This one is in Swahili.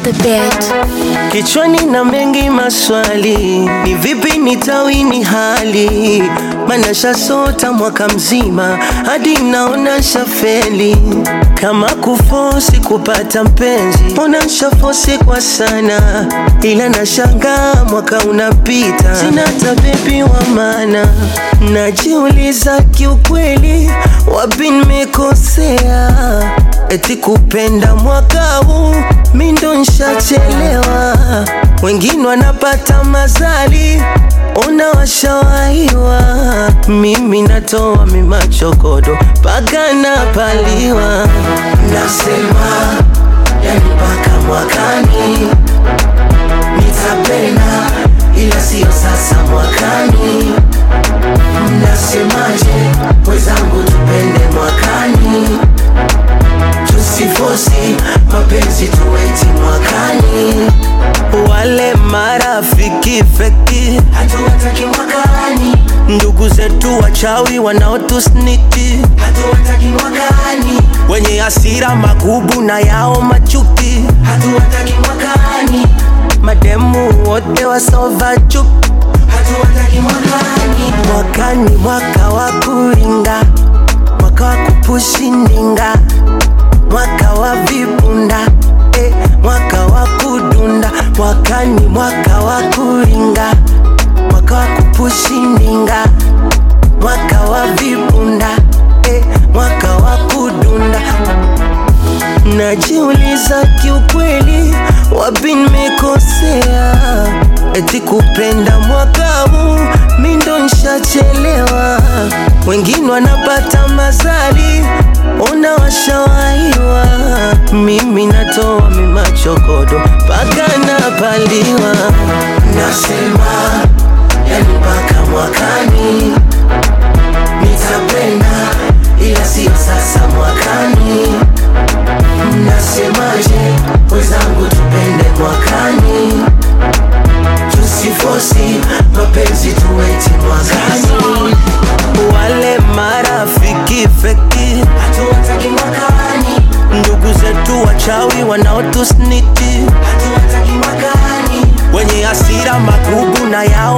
the beat. Kichwani na mengi maswali, ni vipi nitawini hali? Maana shasota mwaka mzima hadi naona shafeli. Kama kufosi kupata mpenzi, ona shafosi kwa sana, ila nashangaa mwaka unapita, sina hata bebi wa maana. Najiuliza kiukweli, wapi nimekosea? Eti kupenda mwaka huu mi ndo nshachelewa, wengine wanapata mazali, ona washawaiwa, mimi natoa mimachokodo mpaka napaliwa. Nasema yani mpaka mwakani nitapenda, ila siyo sasa mwakani. Mnasemaje wezangu, tupende mwakani tusifosi mapenzi tuweti mwakani. Wale marafiki feki hatuwataki mwakani, ndugu zetu wachawi wanaotusniki hatuwataki mwakani, wenye hasira magubu na yao machuki hatuwataki mwakani, mademu wote wasova chuki hatuwataki mwakani. Mwakani mwaka wa kuringa, mwaka wa kupushi ndinga mwaka wa vibunda eh, mwaka wa kudunda mwakani, mwaka wa kuringa, mwaka wa kupushi ndinga, mwaka wa vibunda eh, mwaka wa kudunda. Najiuliza kiukweli, wapi nimekosea? Eti kupenda mwaka huu mi ndo nshachelewa, wengine wanapata mazali, ona washawaiwa, mimi natoa mimachokodo mpaka napaliwa. Nasema yani mpaka mwakani nitapenda, ila siyo sasa mwakani. Mnasemaje wezangu, tupende mwakani, tusifosi mapenzi tuweti mwakani. Wale marafiki feki hatuwataki mwakani, ndugu zetu wachawi wanaotusniki hatuwataki mwakani, wenye hasira magubu na yao